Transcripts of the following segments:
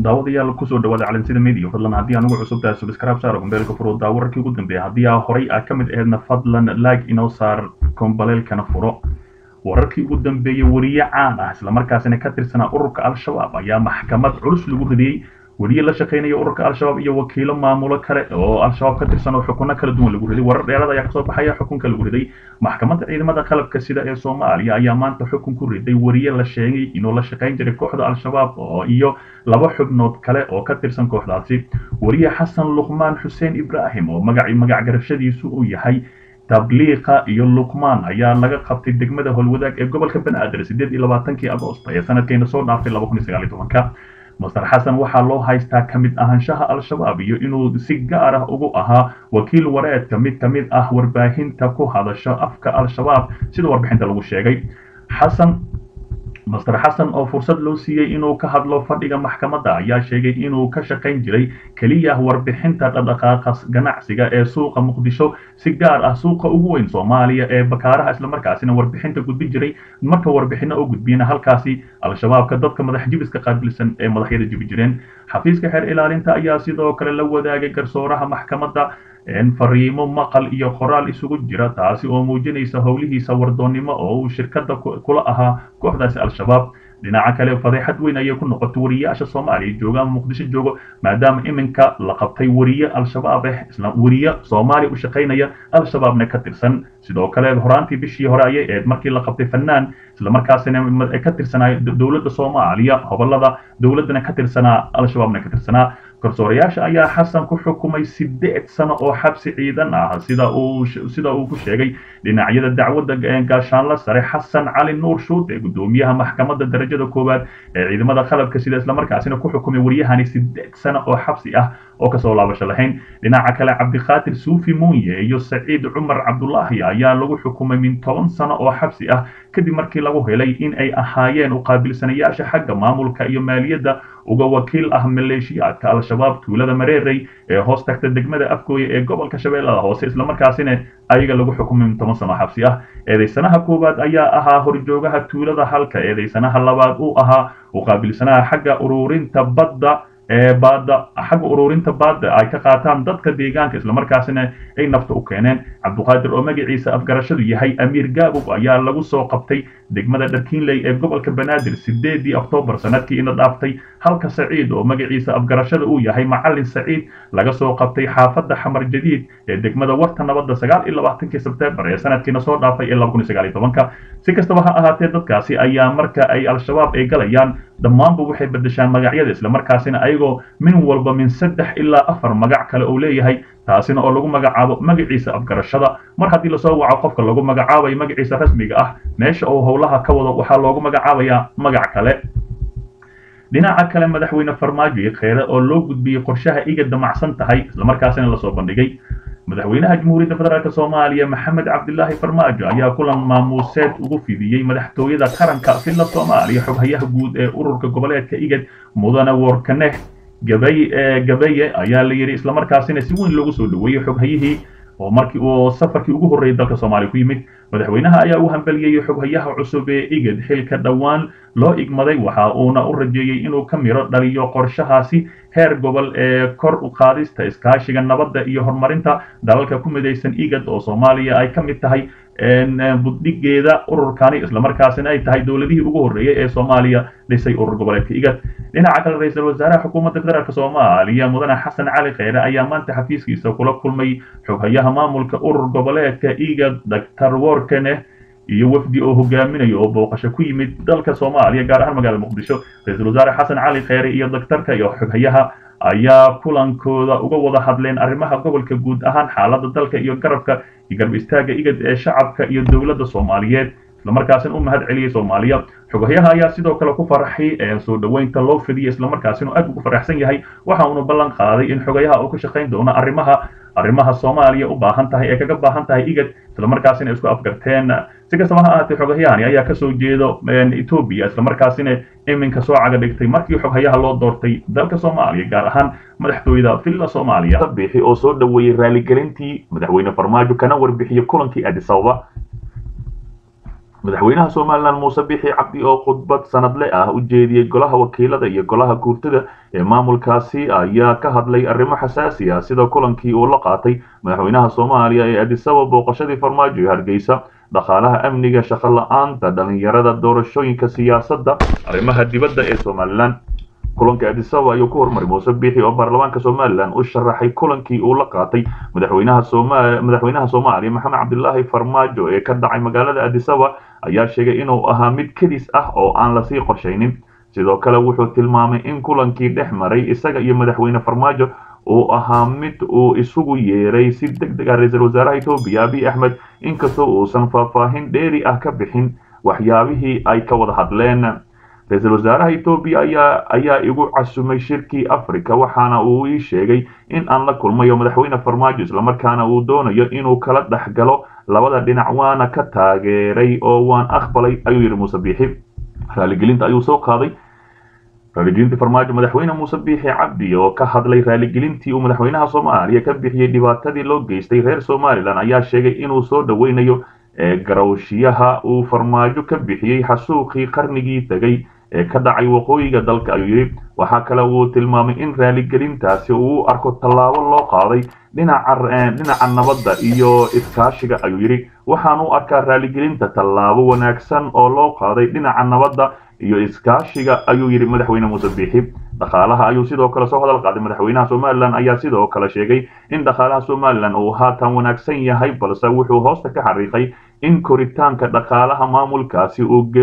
daawadayaal kusoo dhawaada calansida media fadlan haddii aan ugu cusub tahay subscribe saaro gombeelka furo daa wararkii ugu dambeeya haddii aa horay aa ka mid aheedna fadlan like inoo saar kombaleelkana furo wararkii ugu dambeeyey weriye caan ah islamarkaasina ka tirsanaa ururka al-shabaab ayaa maxkamad culus lagu ridiyey weriye la shaqaynaya ururka al-shabaab iyo wakiilo maamulo kale oo al-shabaab ka tirsan oo xukuno kala duwan lagu riday warar dheerada ayaa kasoo baxaya xukunka lagu riday maxkamadda ciidamada qalabka sida ee soomaaliya ayaa maanta xukun ku riday weriye la sheegay inuu la shaqayn jiray kooxda al-shabaab oo iyo laba xubnood kale oo ka tirsan kooxdaasi weriye xasan luqmaan xuseen ibraahim oo magaci magac garashadiisu uu yahay tabliiqa iyo luqmaan ayaa laga qabtay degmada howlwadaag ee gobolka banaadir sideed iyo labaatankii agoosto ee sanadkeena soo dhaaftay laba kun iyo sagaal iyo tobanka master xasan waxaa loo haystaa ka mid ahaanshaha al-shabaab iyo inuu si gaar ah ugu ahaa wakiil wareedka mid ka mid ah warbaahinta ku hadasha afka al-shabaab sida warbixinta lagu sheegay xasan master xasan oo fursad loo siiyey inuu ka hadlo fadhiga maxkamadda ayaa sheegay inuu ka shaqayn jiray keliya warbixinta dhaqdhaqaaqa ganacsiga ee suuqa muqdisho si gaar ah suuqa ugu weyn soomaaliya ee bakaaraha islamarkaasina warbixinta gudbin jiray marka warbixino oo gudbiyana halkaasi al-shabaabka dadka madax jibiska qaabilsan ee madaxyada jibi jireen xafiiska xeer ilaalinta ayaa sidoo kale la wadaagay garsooraha maxkamadda fariimo maqal iyo qoraal isugu jira taasi oo muujinaysa howlihiisa wardoonnimo oo uu shirkadda kula ahaa kooxdaasi al-shabaab dhinaca kale fadeexad weyn ayay ku noqotay wariyaasha soomaaliya jooga ama muqdisho joogo maadaama iminka la qabtay weriye al-shabaab eh isla weriye soomaaliya u shaqaynaya al-shabaabna ka tirsan sidoo kale horaantii bishii hore ayay ahayd markii la qabtay fanaan islamarkaasina ka tirsanaa dowladda soomaaliya hobolada dowladdana ka tirsanaa al-shabaabna ka tirsanaa garsoorayaasha ayaa xasan ku xukumay sideed sano oo xabsi ciidan ah sida uu sida uu ku sheegay dhinacyada dacwadda gaashaanla sare xasan cali nuur shuute gudoomiyaha maxkamadda darajada koowaad ee ciidamada qalabka sida islamarkaasina ku xukumay waryahani sideed sano oo xabsi ah oo kasoo laabasho lahayn dhinaca kale cabdiqaadir suufi muunye iyo saciid cumar cabdulaahi ayaa lagu xukumay min toban sano oo xabsi ah kadib markii lagu helay in ay ahaayeen uqaabilsanayaasha xagga maamulka iyo maaliyadda uga wakiil ah maleeshiyaadka al-shabaab tuulada mareerey ee hoos tagta degmada afgooye ee gobolka shabeellada hoose islamarkaasina ayaga lagu xukumay min toban sano xabsi ah eedaysanaha koowaad ayaa ahaa horjoogaha tuulada halka eedaysanaha labaad uu ahaa uqaabilsanaha xagga ururinta badda ee baadda xagga ururinta baadda ay ka qaataan dadka deegaanka islamarkaasina ay nafta u keeneen cabduqaadir oo magaciisa afgarashadu yahay amiir gaabog ayaa lagu soo qabtay degmada dharkiinley ee gobolka banaadir sideedii oktoobar sanadkii ina dhaaftay halka saciid oo magaciisa afgarashada uu yahay macalin saciid laga soo qabtay xaafadda xamar jadiid ee degmada warta nabadda sagaal iyo labaatankii sebteembar ee sanadkiina soo dhaafay ee laba kun iyo sagaal iyo tobanka si kastaba ha ahaatee dadkaasi ayaa marka ay al-shabaab ay galayaan dhammaanba waxay bedeshaan magacyada islamarkaasina ayagoo min walba min saddex ilaa afar magac kale uu leeyahay taasina oo lagu magacaabo magaciisa afgarashada mar haddii lasoo waco qofka lagu magacaabayo magaciisa rasmiga ah meesha uu howlaha ka wado waxaa loogu magacaabayaa magac kale dhinaca kale madaxweyne farmaajo iyo kheyre oo loo gudbiyey qorshaha iga damacsan tahay islamarkaasina lasoo bandhigay madaxweynaha jamhuuriyadda federaalk soomaaliya maxamed cabdilaahi farmaajo ayaa kulan maamuuseed ugu fidiyey madaxtooyada qaranka filla soomaaliya xoghayaha guud ee ururka goboleedka igad mudane workaneh gabay gabaye ayaa la yidhi islamarkaasina si weyn loogu soo dhaweeyey xoghayihii oo markii uu safarkii ugu horreeyay dalka soomaaliya ku yimid madaxweynaha ayaa u hambeliyey xoghayaha cusub ee igad xilka dhowaan loo igmaday waxa uuna u rajeeyey inuu ka miro dhaliyo qorshahaasi heer gobol ee kor u qaadista iskaashiga nabadda iyo horumarinta dalalka ku midaysan igad oo soomaaliya ay ka mid tahay buddhigeeda ururkani islamarkaasina ay tahay dowladihii ugu horreeyey ee soomaaliya dhisay urur goboleedka igad dhinaca kale ra-iisul wasaaraha xukuumadda federaalk soomaaliya mudane xasan cali kheyre ayaa maanta xafiiskiisa kula kulmay xoghayaha maamulka urur goboleedka igad doctor workane iyo wafdi oo hogaaminayo oo booqasho ku yimid dalka soomaaliya gaar ahaan magaalada muqdisho ra-iisul wasaare xasan cali kheyre iyo doctorka iyo xoghayaha ayaa kulankooda uga wada hadleen arrimaha gobolka guud ahaan xaaladda dalka iyo garabka iyo garab istaaga igad ee shacabka iyo dowladda soomaaliyeed islamarkaasina u mahad celiyey soomaaliya xogahyaha ayaa sidoo kale ku faraxay ee soo dhoweynta loo fidiyey islamarkaasina aad ugu faraxsan yahay waxa uuna ballan qaaday in xogayaha uu ka shaqayn doono arrimaha arrimaha soomaaliya u baahan tahay ee kaga baahan tahay igad islamarkaasina isku afgarteen si kastaba ha ahaatee xogahyahani ayaa kasoo jeedo etoobiya islamarkaasina iminka soo caga dhigtay markii xoghayaha loo doortay dalka soomaaliya gaar ahaan madaxtooyada villa soomaaliya bixi oo soo dhoweeyey raaligelintii madaxweyne farmaajo kana warbixiyey kulankii addis ababa madaxweynaha somalilan muuse bixi cabdi oo khudbad sanadle ah u jeediyey golaha wakiilada iyo golaha guurtada ee maamulkaasi ayaa ka hadlay arrimo xasaasi ah sida kulankii uu la qaatay madaxweynaha soomaaliya ee adisaba booqashadii farmaajo ee hargeysa dhaqaalaha amniga shaqo la-aanta dhalinyarada doorashooyinka siyaasadda arrimaha dibadda ee somalilan kulanka adisaba ayuu ku hormaray muuse biixi oo baarlamaanka somalilan u sharaxay kulankii uu la qaatay madaxweynaha sooma madaxweynaha soomaaliya maxamed cabdilaahi farmaajo ee ka dhacay magaalada adisaba ayaa sheegay inuu ahaa mid kedis ah oo aan lasii qorshaynin sidoo kale wuxuu tilmaamay in kulankii dhex maray isaga iyo madaxweyne farmaajo uu ahaa mid uu isugu yeeray si deg deg ah ra-iisul wasaaraha etoobiya abiy axmed inkastoo uusan faahfaahin dheeri ah ka bixin waxyaabihii ay ka wada hadleen ra-iisul wasaaraha etoobiya ayaa ayaa igu casumay shirkii africa waxaana uu ii sheegay in aan la kulmayo madaxweyne farmaajo islamarkaana uu doonayo inuu kala dhex galo labada dhinac waana ka taageeray oo waan aqbalay ayuu yidhi muuse biixi raaligelinta ayuu soo qaaday raaligelintii farmaajo madaxweyne muuse biixi cabdi oo ka hadlay raaligelintii uu madaxweynaha soomaaliya ka bixiyey dhibaatadii loo geystay reer somalilan ayaa sheegay inuu soo dhoweynayo garawshiyaha uu farmaajo ka bixiyey xasuuqii qarnigii tegay ee ka dhacay waqooyiga dalka ayuu yidhi waxaa kale uu tilmaamay in raaligelintaasi uu u arko tallaabo loo qaaday dhinaca nabadda iyo iskaashiga ayuu yidhi waxaan u arkaa raaligelinta tallaabo wanaagsan oo loo qaaday dhinaca nabadda iyo iskaashiga ayuu yidhi madaxweyne muuse biixi dhaqaalaha ayuu sidoo kale soo hadal qaaday madaxweynaha somalilan ayaa sidoo kale sheegay in dhaqaalaha somalilan uu haatan wanaagsan yahay balse wuxuu hoosta ka xariiqay in koritaanka dhaqaalaha maamulkaasi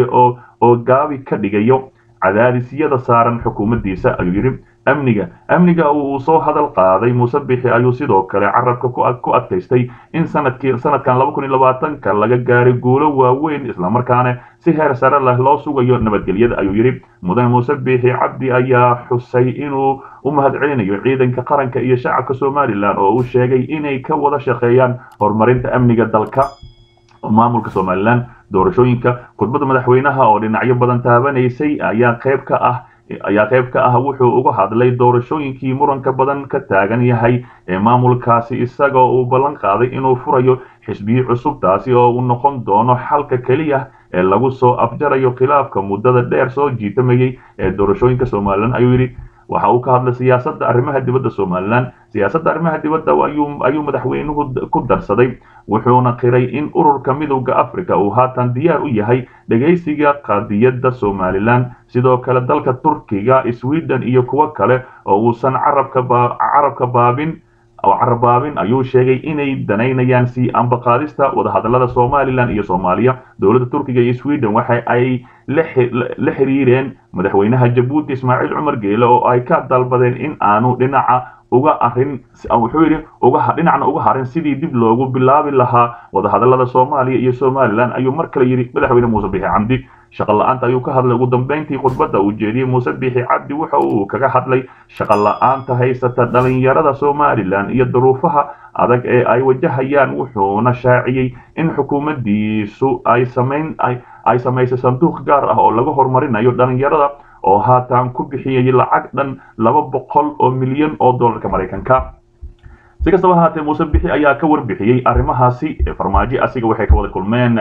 oo gaabi ka dhigayo cadaadisyada saaran xukuumaddiisa ayuu yidhi amniga amniga uu soo hadal qaaday muuse bixi ayuu sidoo kale carabka ku adkaystay in sanadkii sanadkan laba kun iyo labaatanka laga gaaray guulo waaweyn islamarkaana si heer sare leh loo sugayo nabadgelyada ayuu yidhi mudane muuse biixi cabdi ayaa xusay inuu u mahadcelinayo ciidanka qaranka iyo shacabka somalilan oo uu sheegay inay ka wada shaqeeyaan horumarinta amniga dalka maamulka somalilan doorashooyinka khudbadda madaxweynaha oo dhinacyo badan taabanaysay ayaa qayb ka ah ayaa qayb ka ah wuxuu uga hadlay doorashooyinkii muranka badan ka taagan yahay ee maamulkaasi isagoo uu ballan qaaday inuu furayo xisbiyi cusub taasi oo uu noqon doono xalka keliya ee lagu soo afjarayo khilaafka muddada dheer soo jiitamayay ee doorashooyinka somalilan ayuu yidhi waxa uu ka hadlay siyaasadda arrimaha dibadda somalilan siyaasadda arrimaha dibadda ayuu madaxweynuhu ku darsaday wuxuuna qiray in ururka midowda africa uu haatan diyaar u yahay dhegaysiga qadiyadda somalilan sidoo kale dalka turkiga sweden iyo kuwo kale oo uusan carabka baabin oo carabaabin ayuu sheegay inay danaynayaan sii ambaqaadista wadahadalada somalilan iyo soomaaliya dowladda turkiga iyo sweden waxa ay la xiriireen madaxweynaha jabuuti ismaaciil cumar geele oo ay ka dalbadeen in aanu dhinaca uga arin wuxuu yidhi uga dhinacna uga harin sidii dib loogu bilaabi lahaa wadahadalada soomaaliya iyo somalilan ayuu mar kale yidhi madaxweyne muuse biixi cabdi shaqo la-aanta ayuu ka hadlay ugu dambeyntii khudbadda uu jeediyey muuse biixi cabdi waxa uu kaga hadlay shaqo la-aanta haysata dhalinyarada somalilan iyo duruufaha adag ee ay wajahayaan wuxuuna shaaciyey in xukuumaddiisu ay samayn ay samaysay sanduuq gaar ah oo laga horumarinayo dhalinyarada oo haatan ku bixiyay lacag dhan laba boqol oo milyan oo dollarka maraykanka si kastaba ahaatee muuse bixi ayaa ka warbixiyey arrimahaasi farmaajo asiga waxay ka wada kulmeen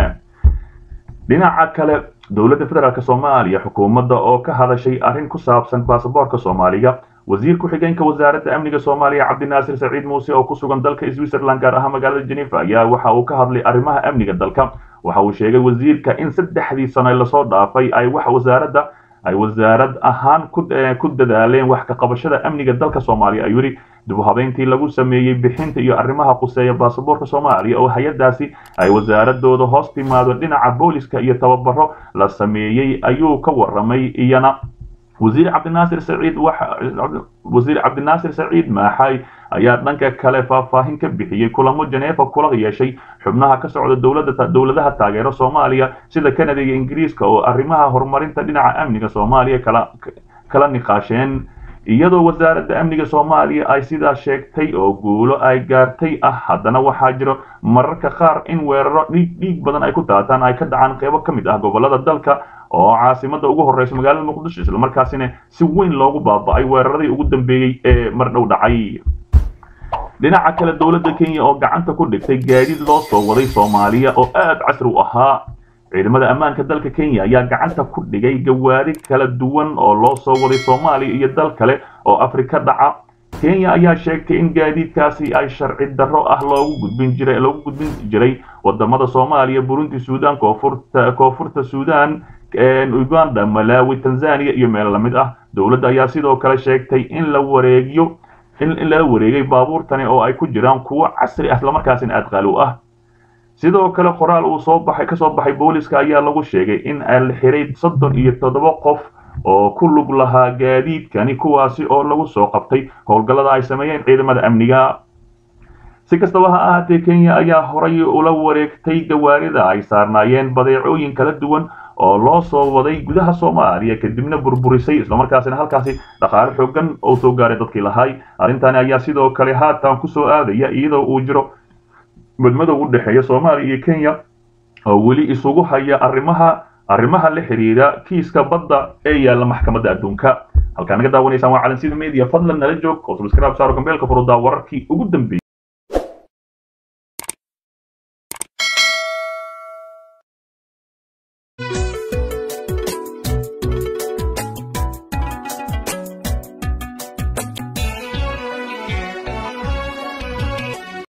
dhinaca kale dowladda federaalk soomaaliya xukuumadda oo ka hadashay arrin ku saabsan baasaboorka soomaaliga wasiir ku-xigeenka wasaaradda amniga soomaaliya cabdinaasir saciid muuse oo ku sugan dalka switzerland gaar ahaan magaalada geneva ayaa waxa uu ka hadlay arrimaha amniga dalka waxa uu sheegay wasiirka in saddexdii sano lasoo dhaafay ay wax wasaaradda ay wasaarad ahaan ku dadaaleen wax ka qabashada amniga dalka soomaaliya ayuu yidhi dib u habeyntii lagu sameeyey bixinta iyo arrimaha quseeya baasaboorka soomaaliya oo hay-adaasi ay wasaaradooda hoos timaado dhinaca booliska iyo tababaro la sameeyey ayuu ka waramay iyana wasiir cabdinaasir saciid wasiir cabdinaasir saciid maaxay ayaa dhanka kale faahfaahin ka bixiyey kulamo janeefa kula yeeshay xubnaha ka socda dowladda dowladaha taageero soomaaliya sida canada iyo ingiriiska oo arrimaha horumarinta dhinaca amniga soomaaliya kala kala niqaasheen iyadoo wasaaradda amniga soomaaliya ay sidaa sheegtay oo guulo ay gaartay ah haddana waxaa jiro mararka qaar in weeraro dhiig dhiig badan ay ku daataan ay ka dhacaan qeybo ka mid ah gobolada dalka oo caasimada ugu horeysa magaalada muqdisho islamarkaasina si weyn loogu baaba-ay weeraradii ugu dambeeyey ee mar dhow dhacay dhinaca kale dowladda kenya oo gacanta ku dhigtay gaadiid loo soo waday soomaaliya oo aad casri u ahaa ciidamada ammaanka dalka kenya ayaa gacanta ku dhigay gawaari kala duwan oo loo soo waday soomaaliya iyo dal kale oo afrika dhaca kenya ayaa sheegtay in gaadiidkaasi ay sharci darro ah loogu gudbin jiray loogu gudbin jiray wadamada soomaaliya burundi suudan koonfurta koonfurta suudan uganda malawi tanzania iyo meel lamid ah dowladda ayaa sidoo kale sheegtay in la wareegiyo in lala wareegay baabuurtani oo ay ku jiraan kuwo casri ah islamarkaasina aad qaalow ah sidoo kale qoraal uu soo baxay kasoo baxay booliska ayaa lagu sheegay in la xiray soddon iyo toddoba qof oo ku lug lahaa gaadiidkani kuwaasi oo lagu soo qabtay howlgallada ay sameeyeen ciidamada amniga si kastaba ha ahaatee kenya ayaa horay ula wareegtay gawaarida ay saarnaayeen badeecooyin kala duwan oo loo soo waday gudaha soomaaliya kadibna burburisay islamarkaasina halkaasi dhaqaale xoogan oo soo gaaray dadkii lahay arrintani ayaa sidoo kale haatan kusoo aadaya iyadoo uu jiro madmadow u dhexeeya soomaaliya iyo kenya oo weli isugu haya arrimaha arrimaha la xiriira kiiska badda ee yaalla maxkamadda adduunka halkaa naga daawanaysaan waa calansida media fadlan nala joog oo subscribe saaro gambeelka furudaa wararkii ugu dambeeyey